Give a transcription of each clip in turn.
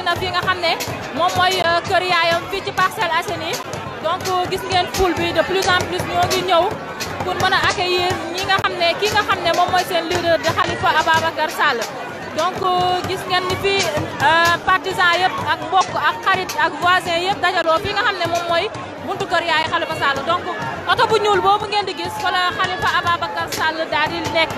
na fi nga xam ne moom mooy kër yaayam fii ci Parcelles Assainies donc gis ngeen foule bi de plus en plus ñoo ngi ñëw pour mën a accueillir ñi nga xam ne ki nga xam ne moom mooy seen leader de Khalifa Ababacar Sall donc gis ngeen ni fii partisan yëpp ak mbokk ak xarit ak voisin yëpp dajaloo fi nga xam ne moom mooy buntu kër yaay Khalifa Sall donc oto bu ñuul boobu ngeen di gis wala Khalifa Ababacar Sall daal di nekk.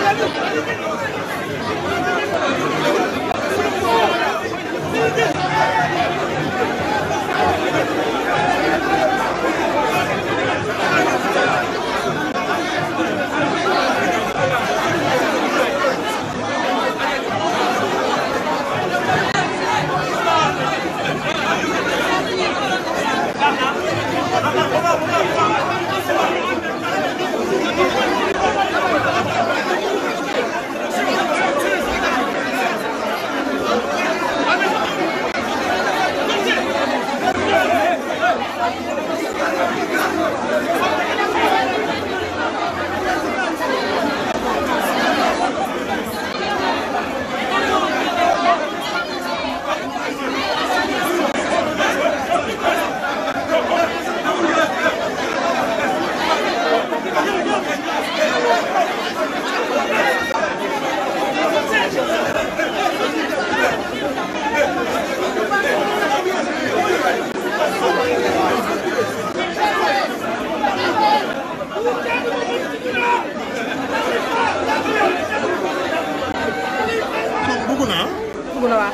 bugg naa. bugg na waa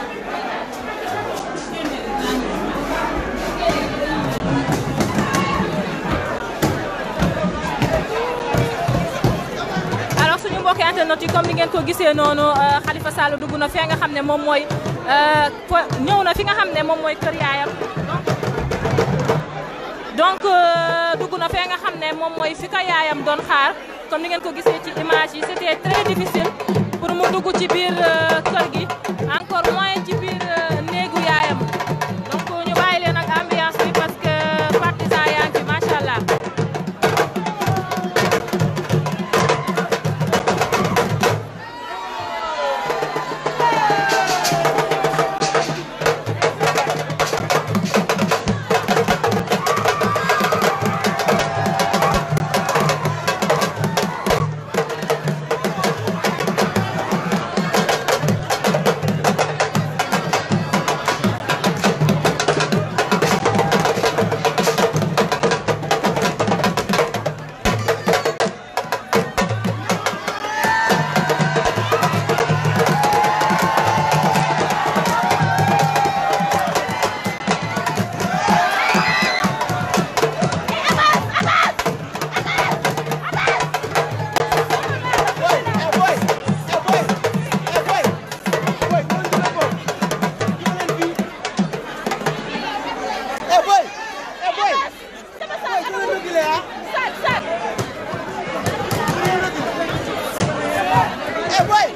alors suñu mbokki internet yi comme ni ngeen ko gisee noonu Khalifa Sall dugg na fee nga xam ne moom mooy fa ñëw na fi nga xam ne moom mooy kër yaayam donc dugg na fee nga xam ne moom mooy fi ko yaayam doon xaar comme ni ngeen ko gisee ci image yi c'était très difficile pour mu dugg ci biir kër gi encore moins ci biir néegu yaayam donc ñu bàyyi leen ak ambiance bi parce que partisan yaa ngi ci macha allah. Eh boy